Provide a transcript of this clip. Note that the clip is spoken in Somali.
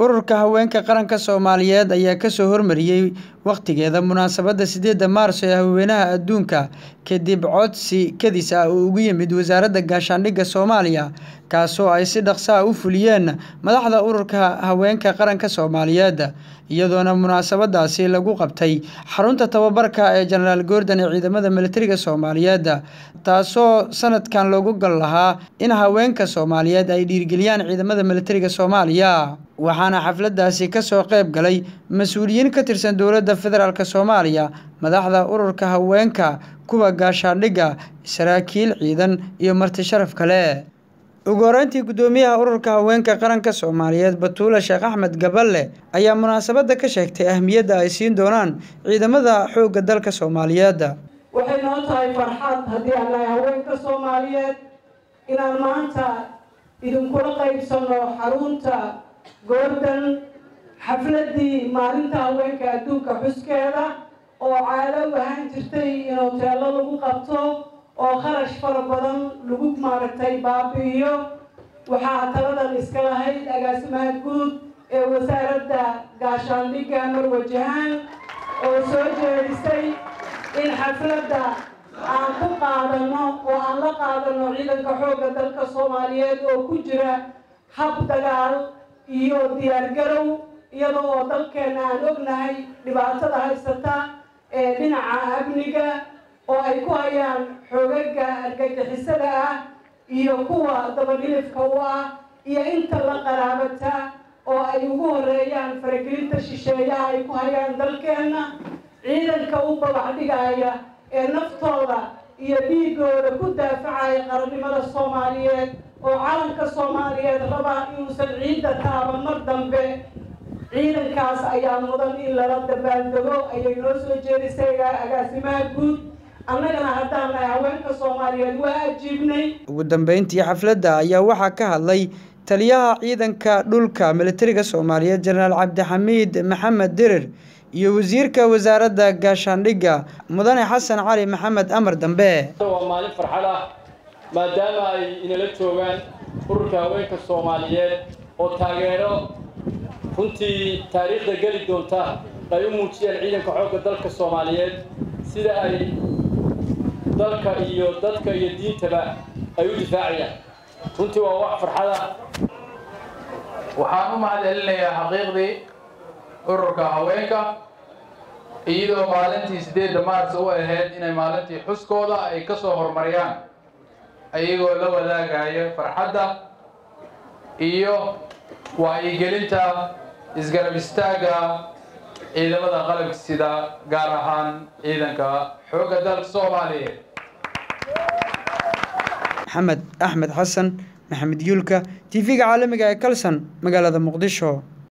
ururka haweenka qaranka soomaaliyeed ayaa kasoo hormariyey wakhtigeeda munaasabadda sideedda maarso ee haweenaha adduunka kadib codsi kadis ah oo ugu yimid wasaaradda gaashaandhigga soomaaliya kaasoo ay si dhaqso ah u fuliyeen madaxda ururka haweenka qaranka soomaaliyeed iyadoona munaasabadaasi lagu qabtay xarunta tababarka ee jenaraal goordon ee ciidamada militariga soomaaliyeed taasoo sanadkan loogu gal lahaa in haweenka soomaaliyeed ay dhiirgeliyaan ciidamada militariga soomaaliya waxaana xafladaasi kasoo qayb galay mas-uuliyiin ka tirsan dowladda federaalk soomaaliya madaxda ururka haweenka kuwa gaashaandhigga saraakiil ciidan iyo marti sharaf kale ugu horeyntii guddoomiyaha ururka haweenka qaranka soomaaliyeed batuule sheekh axmed gaballe ayaa munaasabadda ka sheegtay ahmiyadda ay siin doonaan ciidamada xoogga dalka soomaaliyeed waxay noo tahay farxad haddii aan nahay haweenka soomaaliyeed inaan maanta idinkula qaybsanno xarunta goordon xafladdii maalinta haweenka adduunka xuskeeda oo caado u ahaan jirtay in hoteello lagu qabto oo kharash fara badan lagu maaragtay baabi'iyo waxaa taladan iska lahayd agaasimaha guud ee wasaaradda gaashaandhigga marwajahaan oo soo jeedisay in xafladda aan ku qaadano oo aan la qaadano ciidanka xoogga dalka soomaaliyeed oo ku jira hab dagaal iyo diyaargarow iyada oo dalkeena aan ognahay dhibaatada haysata ee dhinaca amniga oo ay ku hayaan xoogaga argagixisada ah iyo kuwa dabadhilifka u ah iyo inta la qaraabata oo ay ugu horeeyaan faragelinta shisheeyaha ay ku hayaan dalkeena ciidanka u babax dhigaya ee naftooda iyo dhiigooda ku daafacaya qarannimada soomaaliyeed oo calanka soomaaliyeed rabaa inuusan ciidda taaban mar dambe ciidankaas ayaa mudan in lala dabaaldego ayay noo soo jeedisay agaasimaha guud annagana haddaan nahay haweenka soomaaliyeed waa ajiibnay ugu dambeyntii xafladda ayaa waxaa ka hadlay taliyaha ciidanka dhulka militariga soomaaliyeed jenaraal cabdixamiid maxamed dirir iyo wasiirka wasaaradda gaashaandhigga mudane xasan cali maxamed amar dambe waa maalin farxad ah maadaama ay inala joogaan ururka haweenka soomaaliyeed oo taageero runtii taariikhda geli doonta ay u muujiyeen ciidanka xoogga dalka soomaaliyeed sida ay dalka iyo dadka iyo diintaba ay u difaacayaan runtii waa wax farxada waxaan u mahad celinayaa xaqiiqdii ururka haweenka iyadoo maalintii sideedda maars u ahayd inay maalintii xuskooda ay ka soo horumariyaan ayagoo la wadaagaya farxadda iyo wacyigelinta isgarab istaagga ciidamada qalabka sida gaar ahaan ciidanka xoogga dalka soomaaliyeed maxamed axmed xasan maxamed yuulka tv-ga caalamiga ee kalson magaalada muqdisho